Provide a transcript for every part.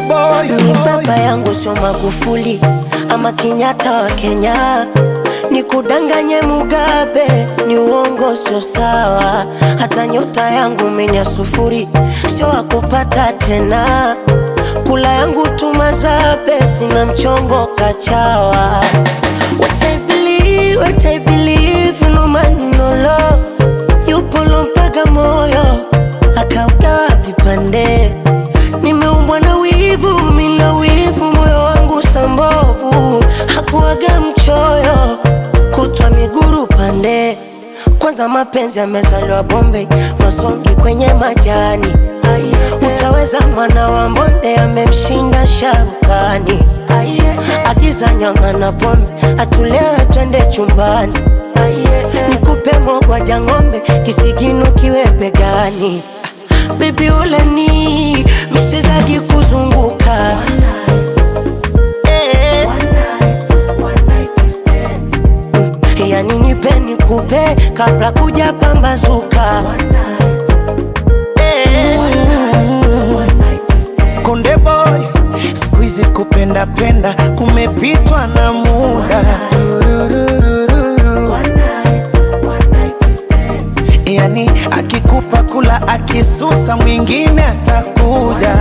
boy, Ni baba yangu sio Magufuli ama Kenyatta wa Kenya, ni kudanganye Mugabe, ni uongo, sio sawa. Hata nyota yangu mimi ya sufuri, sio wakupata tena. Kula yangu tumazabe, sina mchongo kachawa. What I believe, what I believe, no man no law. Yupo lompaga moyo akaugawa vipande nimeumbwa na wivu, mina wivu, moyo wangu sambovu, hakuwaga mchoyo, kutwa miguru pande. Kwanza mapenzi yamezaliwa Bombay, masongi kwenye majani. Utaweza mwana wa mbonde amemshinda sharukani. Agiza nyama na pombe, atulewe twende chumbani. Nikupe mogwaja ng'ombe, kisigino kiwe begani. Baby uleni miswezagi kuzunguka Eh. yani nipe nikupe kabla kuja pambazuka Eh. konde boy, siku hizi kupenda penda kumepitwa na muda. Yani akikupa kula, akisusa mwingine atakuja.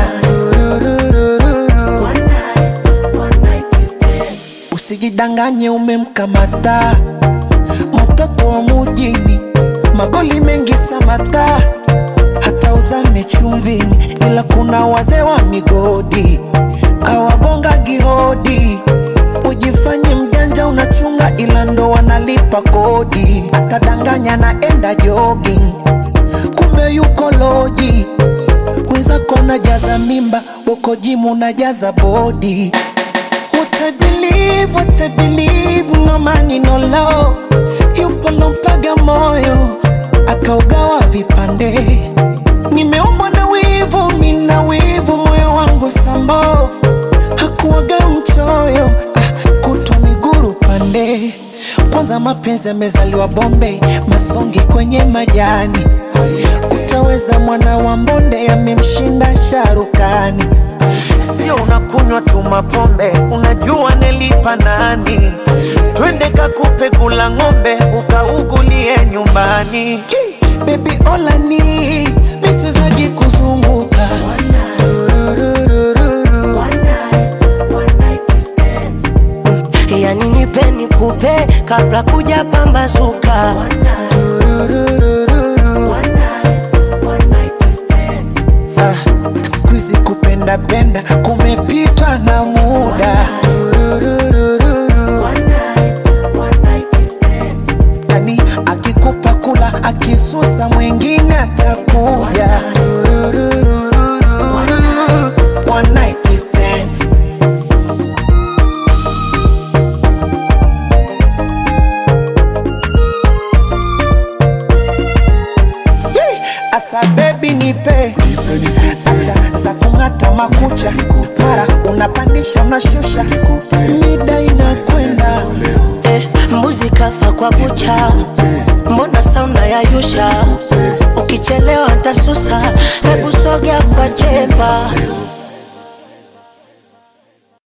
Usijidanganye umemkamata mtoto wa mujini, magoli mengi samata, hata uzame chumvini, ila kuna wazee wa migodi awagonga gihodi. Ujifanye mjanja unachunga, ila ndo wanalipa kodi. Atadanganya naenda jogging, kumbe yuko loji. Wenzako najaza mimba, uko jimu najaza bodi. What I believe, what I believe, no money no law. Yupo lompaga moyo akaugawa vipande. Nimeumbwa na wivu, mina wivu, moyo wangu sambovu, hakuwaga mchoyo ah, kutwa miguru pande. Kwanza mapenzi yamezaliwa Bombay, masongi kwenye majani. Utaweza mwana wa mbonde amemshinda sharukani. Sio unakunywa tu mapombe, unajua nelipa nani? Twende kakupe kula ng'ombe, ukaugulie nyumbani. Baby olani misizaji kuzunguka Tururururu. yani nipe nikupe kabla kuja pambazuka Tururururu. Ah, siku hizi kupenda penda kumepitwa na muda. Tururururu. Yani akikupa kula, akisusa mwingine atakuja. Tururururu. One night stand. Yee! Asa baby nipe acha za kung'ata makucha mara unapandisha unashusha mida inakwenda eh, mbuzi kafa kwa bucha, mbona sauna ya yusha? Ukichelewa ntasusa,